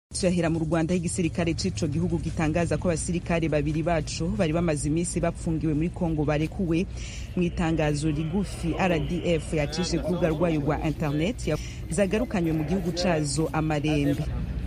tuyahera mu rwanda igisirikare c'ico gihugu gitangaza ko abasirikare babiri bacu bari bamaze iminsi bapfungiwe muri kongo barekuwe mu itangazo rigufi rdf yacishe ku rubuga rwayo rwa internet zagarukanywe mu gihugu cazo amarembe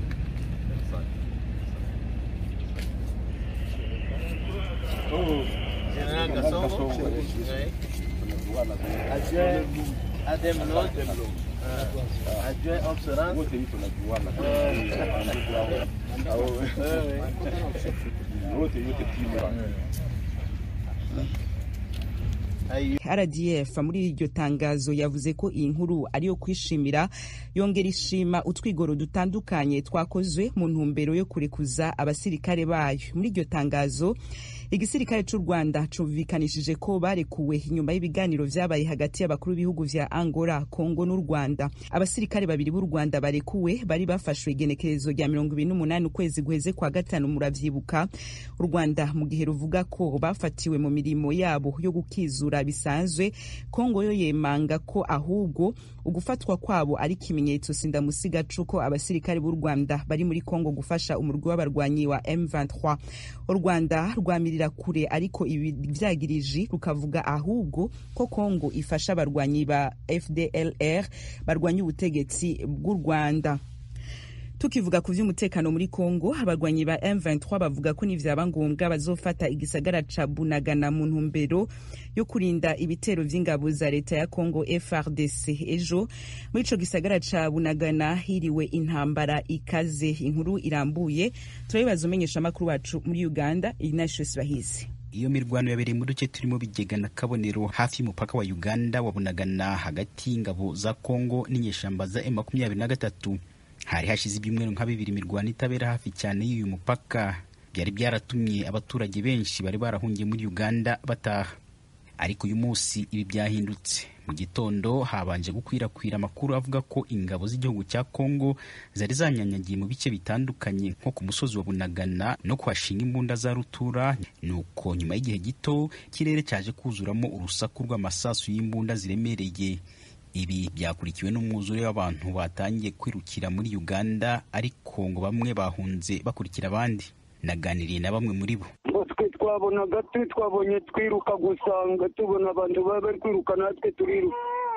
rdf muri iryo tangazo yavuze ko iyi nkuru ariyo kwishimira yongera ishima utwigoro dutandukanye twakozwe mu ntumbero yo kurekuza abasirikare bayo muri iryo tangazo igisirikare c'u rwanda cumvikanishije ko barekuwe inyuma y'ibiganiro vyabaye hagati y'abakuru b'ibihugu vya angola kongo n'u rwanda abasirikare babiri b'u rwanda barekuwe bari bafashwe igenekerezo rya mirongo ibiri n'umunani ukwezi guheze kwa gatanu muravyibuka u rwanda mu gihe ruvuga ko bafatiwe mu mirimo yabo yo gukizura bisanzwe kongo yo yemanga ko ahubwo ugufatwa kwabo ari ikimenyetso sindamusiga c'uko abasirikare b'u rwanda bari muri kongo gufasha umurwi w'abarwanyi wa m23 u rwanda rwamirira kure ariko ibi vyagiriji rukavuga ahubwo ko kongo ifasha abarwanyi ba fdlr barwanya ubutegetsi bw'u rwanda tukivuga ku vy'umutekano muri Kongo abarwanyi ba M23 bavuga ko nivyaba ngombwa bazofata igisagara ca Bunagana mu ntumbero yo kurinda ibitero vy'ingabo za leta ya Kongo FRDC ejo muri ico gisagara ca Bunagana hiriwe intambara ikaze inkuru irambuye turabibaza umenyesha amakuru wacu muri Uganda Ignatius Bahizi iyo mirwano yabereye mu duce turimo bigega na kabonero hafi y'umupaka wa uganda wabunagana hagati y'ingabo za kongo n'inyeshamba za m makumyabiri na gatatu hari hashize ibyumweru nka bibiri imirwano itabera hafi cyane y'uyu mupaka byari byaratumye abaturage benshi bari barahungiye muri uganda bataha ariko uyu munsi ibi byahindutse mu gitondo habanje gukwirakwira amakuru avuga ko ingabo z'igihugu cya kongo zari zanyanyagiye mu bice bitandukanye nko ku musozi wa bunagana no kuhashinga imbunda za rutura nuko nyuma y'igihe gito ikirere cyaje kuzuramo urusaku rw'amasasu y'imbunda ziremereye ibi byakurikiwe n'umwuzure w'abantu batangiye kwirukira muri uganda ariko ngo bamwe bahunze bakurikira abandi naganiriye na bamwe muri bo twe twabonaga twe twabonye twiruka gusanga tubona abantu baba bari kwiruka natwe turiruka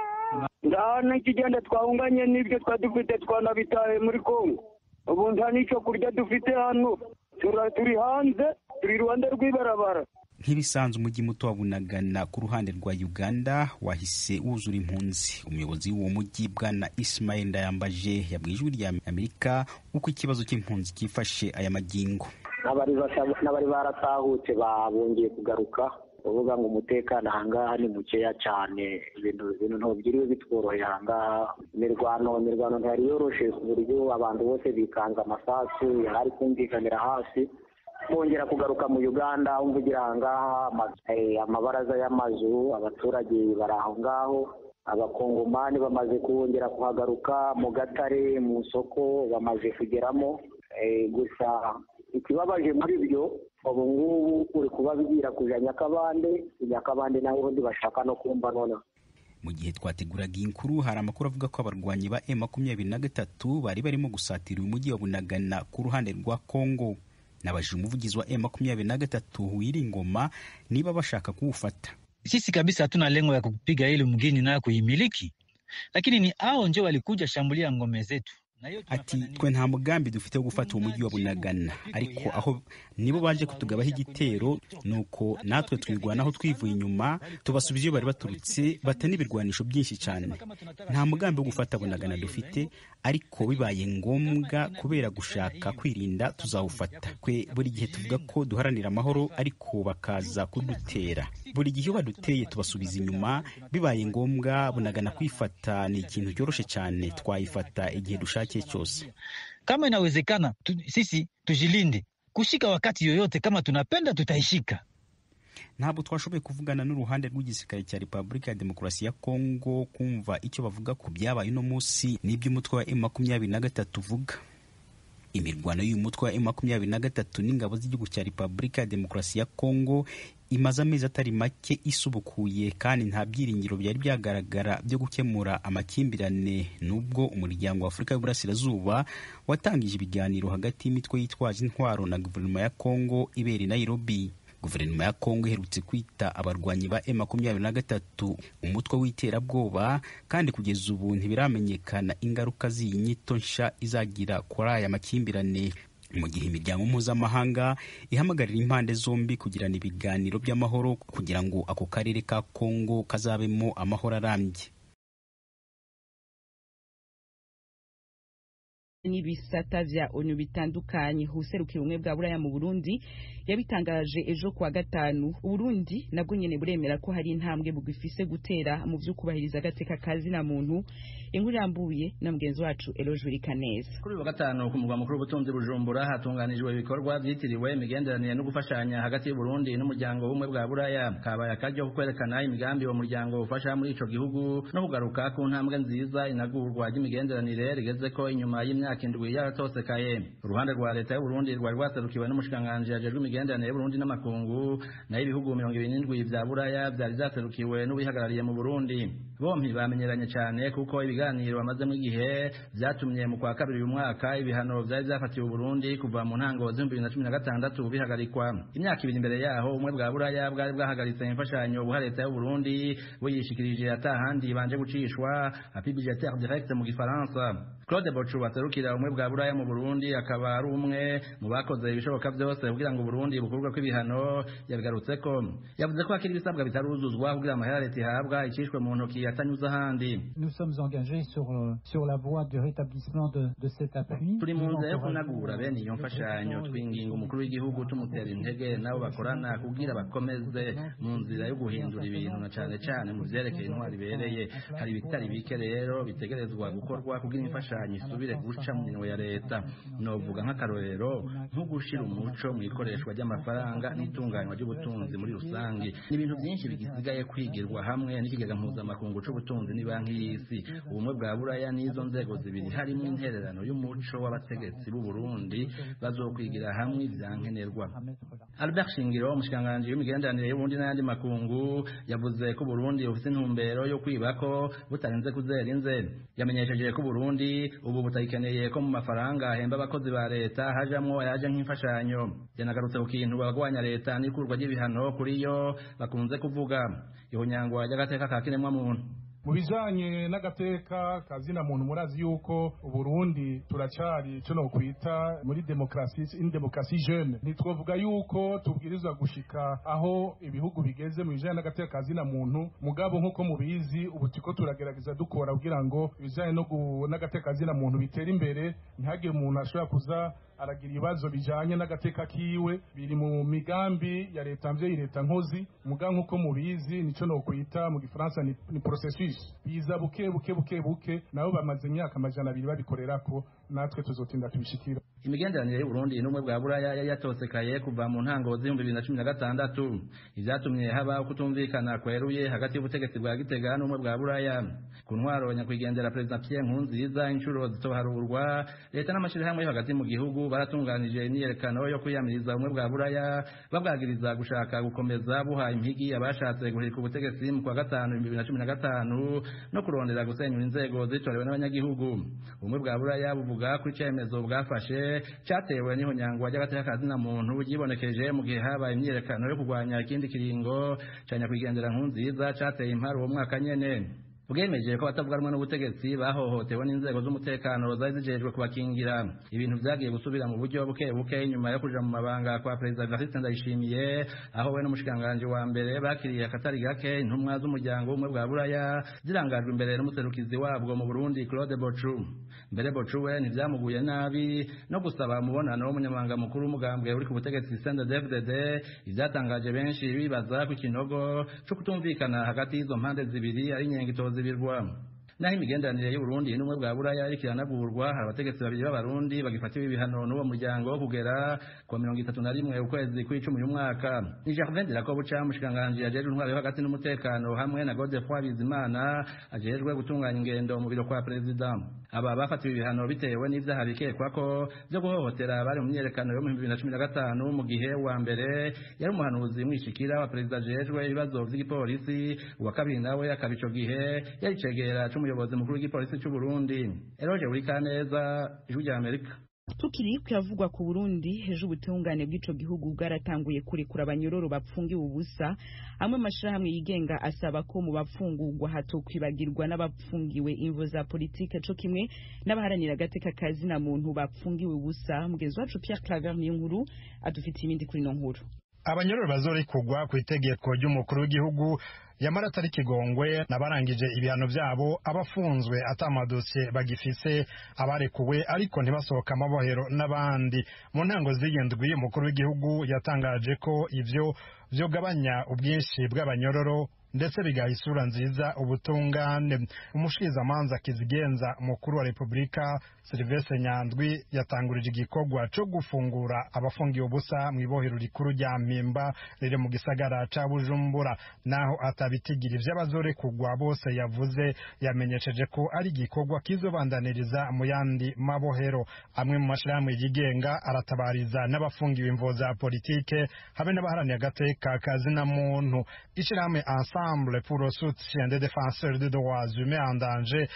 nta n'ikigenda twahunganye n'ibyo twari dufite twanabitaye muri kongo ubu nta n'icyo kurya dufite hano turi hanze turi iruhande rw'ibarabara nk'ibisanzwe umujyi muto wa bunagana ku ruhande rwa uganda wahise wuzura impunzi umuyobozi w'uwo mujyi bwana ismail ndayambaje yabwiye ijwi rya amerika uko ikibazo cy'impunzi cyifashe aya magingo n'abari baratahutse babongeye kugaruka uvuga ngo umutekano ahangaha ni mukeya cyane ibintu ibintu ntibyiriwe bitworoheye ahangaha imirwano imirwano ntiyari yoroshe ku buryo abantu bose bikanze amasasu yari ari kumvikanira hasi bongera kugaruka mu uganda wumva ugira ahangaha amabaraza y'amazu abaturage bari aho ngaho abakongomani bamaze kongera kuhagaruka mu gatare mu isoko bamaze kugeramo gusa ikibabaje muri byo ubu ngubu uri kubabwira kuja nyakabande nyakabande naho ubundi bashaka no kumva noneho mu gihe twateguraga iyi nkuru hari amakuru avuga ko abarwanyi ba m makumyabiri na gatatu bari barimo gusatira uyu mujyi wa bunagana ku ruhande rwa kongo nabajije umuvugizi wa m makumyabiri na gatatu Ngoma niba bashaka kuwufata sisi kabisa hatuna lengo ya kupiga ili mgini nayo kuimiliki lakini ni hao ndio walikuja shambulia ngome zetu ati twe nta mugambi dufite wo gufata uwo mujyi wa bunagana ariko aho nibo baje kutugabaho igitero nuko natwe twirwanaho twivuye inyuma tubasubiza iyo bari baturutse bata n'ibirwanisho byinshi cyane nta mugambi wo gufata bunagana dufite ariko bibaye ngombwa kubera gushaka kwirinda tuzawufata twe buri gihe tuvuga ko duharanira amahoro ariko bakaza kudutera buri gihe iyo baduteye tubasubiza inyuma bibaye ngombwa bunagana kwifata ni ikintu cyoroshye cyane twayifata igihe dushakiye cyose kama inawezekana tu, sisi tujilinde kushika wakati yoyote kama tunapenda tutaishika ntabwo twashoboye kuvugana n'uruhande rw'igisirikare cya repubulika ya demokarasi ya kongo kumva icyo bavuga ku byabaye uno munsi n'iby'umutwe wa m makumyabiri na gatatu uvuga imirwano y'uyu mutwe wa M makumyabiri na gatatu n'ingabo z'igihugu cya Repubulika ya Demokarasi ya Kongo imaze amezi atari make isubukuye kandi nta byiringiro byari byagaragara byo gukemura amakimbirane nubwo umuryango wa Afurika y'Uburasirazuba watangije ibiganiro hagati y'imitwe yitwaje intwaro na guverinoma ya Kongo ibera i Nairobi guverinoma ya kongo iherutse kwita abarwanyi ba M makumyabiri na gatatu umutwe w'iterabwoba kandi kugeza ubu ntibiramenyekana ingaruka z'iyi nyito nsha izagira kuri aya makimbirane mu gihe imiryango mpuzamahanga ihamagarira impande zombi kugirana ibiganiro by'amahoro kugira ngo ako karere ka kongo kazabemo amahoro arambye n'ibisata vya onu bitandukanye userukira ubumwe bwa buraya mu burundi yabitangaje ejo kuwa gatanu uburundi nabwo nyene buremera ko hari intambwe bugifise gutera mu vyo kubahiriza agateka kazi na muntu inkuru irambuye na mugenzi wacu eloge kaneza kuri uyu wa gatanu ku mugwa mukuru w'ubutunzi bujumbura hatunganijwe ibikorwa vyitiriwe imigenderanire no gufashanya hagati y'uburundi n'umuryango w'ubumwe bwa buraya kabaye akaryo ko kwerekana imigambi uwo muryango ufasha muri ico gihugu no kugaruka ku ntambwe nziza inagurwa ry'imigenderanire rigezeko inyuma y'imyaka indwi yaratosekaye uruhande rwa leta y'uburundi rwari rwaserukiwe n'umushikiranganji ajejwe imigenderanire y'uburundi n'amakungu nayo ibihugu mirongo ibiri n'indwi vya buraya vyari vyaserukiwe n'uwihagarariye mu burundi bompi bamenyeranye cane kuko ibiganiro bamazemo igihe vyatumye mu kwa kabiri uyu mwaka ibihano vyari vyafatiwe uburundi kuva mu ntango z'ibihumbi bibiri na cumi na gatandatu bihagarikwa imyaka ibiri imbere yaho ubumwe bwa buraya bwari bwahagaritse imfashanyo buha leta y'uburundi buyishikirije atahandi banje gucishwa api budgetaire direct mu gifaransa claude bocu baserukira ubumwe bwa buraya mu burundi akaba ari umwe mu bakoze ibishoboka vyose kugira ngo uburundi bukurwe kw'ibihano yabigarutseko yavuze ko hakiri ibisabwa bitaruzuzwa kugira amahera leta ihabwa icishwe mu ntoki atanyuze ahandi Nous sommes engagés sur, euh, sur la voie du rétablissement de, de cet appui. turi mu Nous nzira yo encourageons kunagura bene iyo mfashanyo twinginga umukuru w'igihugu tumutera intege nabo bakorana kugira bakomeze mu nzira yo guhindura ibintu na cane cane mu vyerekeye intwari ibereye hari ibitari bike rero bitegerezwa gukorwa kugira imfashanyo isubire guca mu minwe ya leta novuga nk'akarorero nko gushira umuco mu ikoreshwa ry'amafaranga n'itunganywa ry'ubutunzi muri rusange ni ibintu byinshi bigisigaye kwigirwa hamwe n'ikigega mpuzamakungu c'ubutunzi ni banki y'isi ubumwe bwa buraya n'izo nzego zibiri harimo intererano y'umuco w'abategetsi b'u Burundi bazokwigira hamwe ivyankenerwa à mettre là. Albert Shingiro umushikiranganji w'imigenderanire y'Uburundi n'ayandi makungu yavuze ko Burundi bufite intumbero yo kwibako butarinze kuzera inze yamenyesheje ko Burundi ubu butayikeneye ko mu mafaranga ahemba abakozi ba leta hajamwo ayaje nk'imfashanyo yanagarutse ku kintu abagwanya leta n'ikurwa ry'ibihano kuri yo bakunze kuvuga ihonyangwa ry'agateka ka kiremwa muntu mu bijanye n'agateka kazina muntu murazi yuko uburundi turacyari ico nokwita muri demokrasi in demokrasi jeune ntitwovuga yuko tubwirizwa gushika aho ibihugu bigeze mu bijanye n'agateka kazina muntu mugabo nk'uko mubizi ubu turiko turagerageza dukora kugira ngo ibijanye no gu- n'agateka kazina muntu bitere imbere ntihagire umuntu ashobora kuza aragira ibibazo bijanye n'agateka kiwe biri mu migambi ya leta mvyeyi leta nkozi muga nk'uko mubizi nico nokwita mu gifaransa ni, ni processus biza buke buke buke buke nabo bamaze imyaka amajana abiri babikorerako natwe tuzotinda tubishikira imigenderanire y'uburundi n'ubumwe bwa buraya yari yatosekaye kuva mu ntango z'ibihumbi bibiri na cumi na gatandatu ivyatumye haba kutumvikana kweruye hagati y'ubutegetsi bwa gitega n'ubumwe bwa buraya ku ntwaro nyakwigendera perezida pierre nkurunziza inshuro zitoharurwa leta n'amashirahamwe yo hagati mu gihugu baratunganije imyiyerekano yo kwiyamiriza ubumwe bwa buraya babwagiriza gushaka gukomeza buha impigi abashatse guhirika ubutegetsi mu kwa gatanu ibihumbi bibiri na cumi na gatanu no kurondera gusenyura inzego zitorewe n'abanyagihugu ubumwe bwa buraya buvuga ko icemezo bwafashe cyatewe n'ihonyangwa ry'agateka ka zina muntu ryibonekeje mu gihe habaye imyiyerekano yo kurwanya ikindi kiringo ca nyakwigendera nkunziza cateye impari uwo mwaka nyene bwemeje ko abatavuga rumwe n'ubutegetsi bahohotewe n'inzego z'umutekano zari zijejwe kubakingira ibintu vyagiye gusubira mu buryo buke buke nyuma yo kuja mu mabanga kwa perezida Evariste Ndayishimiye aho we n'umushikanganje wa mbere bakiriye akatari gake intumwa z'umuryango w'ubumwe bwa buraya zirangajwe imbere n'umuserukizi wabwo mu Burundi Claude Bochu mbere Bochu we ntivyamuguye nabi no gusaba umubonano w'umunyamabanga mukuru w'umugambwe uri ku butegetsi CNDD-FDD ivyatangaje benshi bibaza ku kinogo co kutumvikana hagati y'izo mpande zibiri ari inyengitozi zibirwa naho imigenderanire y'uburundi n'ubumwe bwa buraya iriko iranagurwa hari abategetsi babiri b'abarundi bagifatiwe ibihano n'uwo muryango kugera ku wa mirongo itatu na rimwe ukwezi kw'icumi uyu mwaka ni jardin de la kobuca umushikiranganji ajejwe intwaro yo hagati n'umutekano hamwe na godefroi bizimana ajejwe gutunganya ingendo mu biro kwa perezida aba bafatiwe ibihano bitewe n'ivyaha bikekwa ko vyo guhohotera bari mu myiyerekano yo mu bibiri na cumi na gatanu mu gihe wa mbere yari umuhanuzi mwishikira wa perezida ajejwe ibibazo vy'igipolisi uwa kabiri nawe akaba ico gihe yari icegera c'umuyobozi mukuru w'igipolisi c'u Burundi Eroge Burikaneza ijwi rya Amerika tukiri kuyavugwa ku Burundi ejo ubutungane bw'ico gihugu bwaratanguye kurekura abanyororo bapfungiwe ubusa amwe amashirahamwe yigenga asaba ko mu bapfungurwa hatokwibagirwa n'abapfungiwe imvo za politike co kimwe n'abaharanira agateka kazi na muntu bapfungiwe ubusa mugenzi wacu Pierre Claver niyo nkuru adufitiye ibindi kuri ino nkuru abanyororo bazorekurwa ku itegeko ry'umukuru w'igihugu yamara atari kigongwe n'abarangije ibihano byabo abafunzwe atamadosiye bagifise abarekuwe ariko ntibasohoka amabohero n'abandi mu ntango z'iyindwi umukuru w'igihugu yatangaje ko ivyo vyogabanya ubwinshi bw'abanyororo ndetse bigaha isura nziza ubutungane umushikizamanza kizigenza umukuru wa repubulika silivestre nyandwi yatangurije igikorwa co gufungura abafungiwe ubusa mu ibohero rikuru rya mpimba riri mu gisagara ca bujumbura naho atabitigira ivy'abazorekurwa bose yavuze yamenyesheje ko ari igikorwa kizobandaniriza mu yandi mabohero amwe mu mashirahamwe yigenga aratabariza n'abafungiwe imvo za politike habe n'abaharaniye agateka kazina muntu ishirahamwe ensemble pour le soutien des défenseurs des droits humains en danger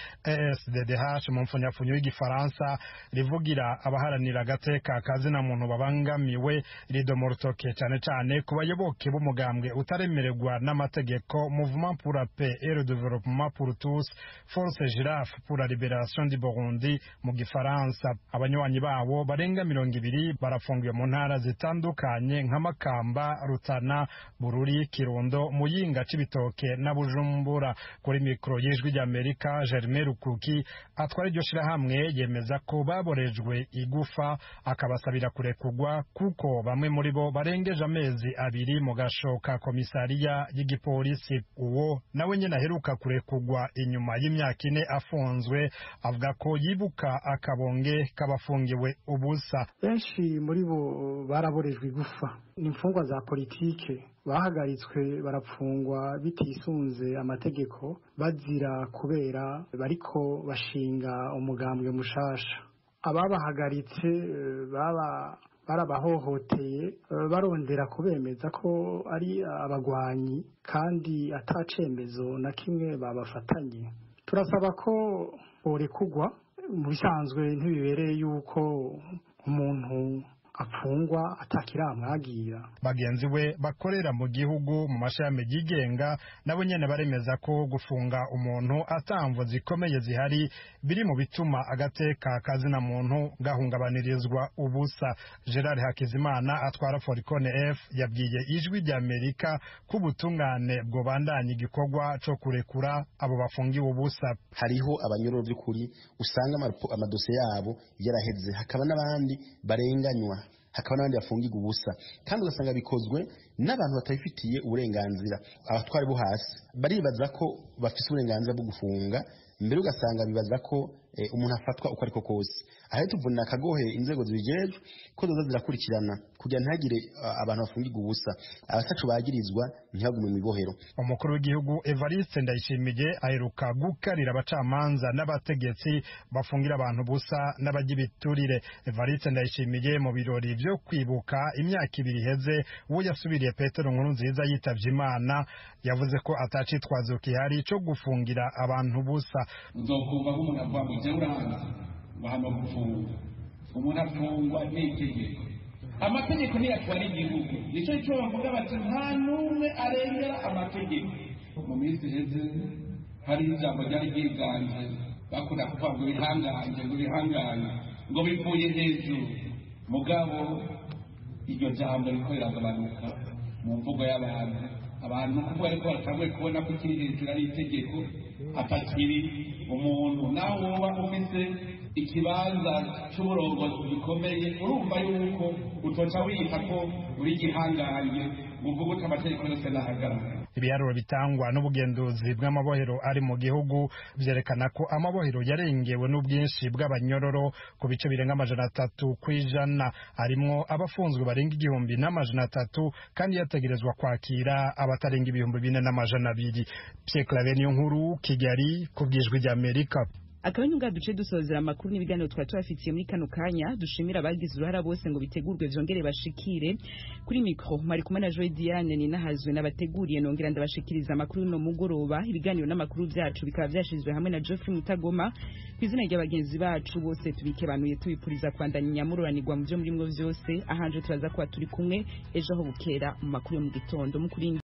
ESDDH mu mfunyafunyo y'igifaransa rivugira abaharanira agateka kazina muntu babangamiwe ridomo rutoke cyane cyane ku bayoboke b'umugambwe utaremererwa n'amategeko mouvement pour la paix et le développement pour tous force girafe pour la libération du Burundi mu gifaransa abanywanyi babo barenga mirongo ibiri barafungiwe mu ntara zitandukanye nka Makamba Rutana Bururi Kirundo Muyinga Cibitoke na Bujumbura kuri mikoro y'ijwi ry'Amerika Germain Rukuki atwara iryo shirahamwe yemeza ko baborejwe igufa akabasabira kurekurwa kuko bamwe muri bo barengeje amezi abiri mu gashoka komisariya y'igipolisi uwo nawe nyine aheruka kurekurwa inyuma y'imyaka ine afunzwe avuga ko yibuka akabonge k'abafungiwe ubusa benshi muri bo baraborejwe igufa ni imfungwa za politike bahagaritswe barapfungwa bitisunze amategeko bazira kubera bariko bashinga umugambwe mushasha ababahagaritse baba barabahohoteye barondera kubemeza ko ari abagwanyi kandi atacemezo na kimwe babafatanye turasaba ko borekugwa mu bisanzwe ntibibereye yuko umuntu apfungwa atakiramwagira bagenzi we bakorera mu gihugu mu mashami yigenga nabo nyene baremeza ko gufunga umuntu atamvo zikomeye zihari biri mu bituma agateka kazina muntu gahungabanirizwa ubusa Gerard Hakizimana atwara Foricone F yabwiye ijwi rya Amerika ko ubutungane bwobandanya igikorwa co kurekura abo bafungiwe ubusa hariho abanyororo by'ukuri usanga amadosiye yabo yaraheze hakaba n'abandi barenganywa hakaba n'abandi bafungirwa ubusa kandi ugasanga bikozwe n'abantu batabifitiye uburenganzira abatwari bo hasi baribaza ko bafite uburenganzira bwo gufunga mbere ugasanga bibaza ko umuntu afatwa uko ariko kose aha tuvunira akagohe inzego zibijejwe ko zoza zirakurikirana kugira ntihagire abantu bafungirwa ubusa abatacu bagirizwa ntihagume mu ibohero umukuru w'igihugu Evariste Ndayishimiye aheruka gukarira abacamanza n'abategetsi bafungira abantu ubusa n'abagibiturire Evariste Ndayishimiye mu birori byo kwibuka imyaka ibiri iheze uwo yasubiriye Petero Nkuru nziza yitavye Imana yavuze ko atacitwazo kihari cyo gufungira abantu ubusa uzokumva nk'umuntu avuga ngo jya uranze ngo hano gufunga umuntu afungwa n'itegeko amategeko niyo atwara igihugu nicyo cyo bavuga bati nta n'umwe arengera amategeko mu minsi iheze hari ijambo ryari ryiganje bakunda kuvuga ngo bihangange ngo bihangange ngo bivuye hejuru mugabo iryo jambo riko riragabanuka mu mvugo y'abantu abantu kuko ariko batanguye kubona ko kiri hejuru ari itegeko atakiri umuntu nawe woba ufite ikibanza cy'uburongozi gikomeye urumva yuko utoca wiyita ko uri gihangange ngo uvuge uti amategeko yose nahagarara ibiharuro bitangwa n'ubugenzuzi bw'amabohero ari mu gihugu byerekana ko amabohero yarengewe n'ubwinshi bw'abanyororo ku bice birenga amajana atatu ku ijana harimwo abafunzwe barenga igihumbi n'amajana atatu kandi yategerezwa kwakira abatarenga ibihumbi bine n'amajana abiri Pierre Claver niyo nkuru Kigali ku bwijwi ry'Amerika akaba ari ngaha duce dusozera amakuru n'ibiganiro twari tubafitiye muri kano kanya dushimira abagize uruhara bose ngo bitegurwe vyongere bashikire kuri mikro mwari kumwe na Joy Diane ni nahazwe nabateguriye nongera ndabashikiriza amakuru no mugoroba ibiganiro n'amakuru byacu bikaba byashizwe hamwe na Geoffrey Mutagoma ku izina ry'abagenzi bacu bose tubikebanuye tubipuriza kwandanya inyamururanirwa mu byo muri mwo vyose ahanje turaza kuba turi kumwe ejo aho bukera mu makuru yo mu gitondo mukuri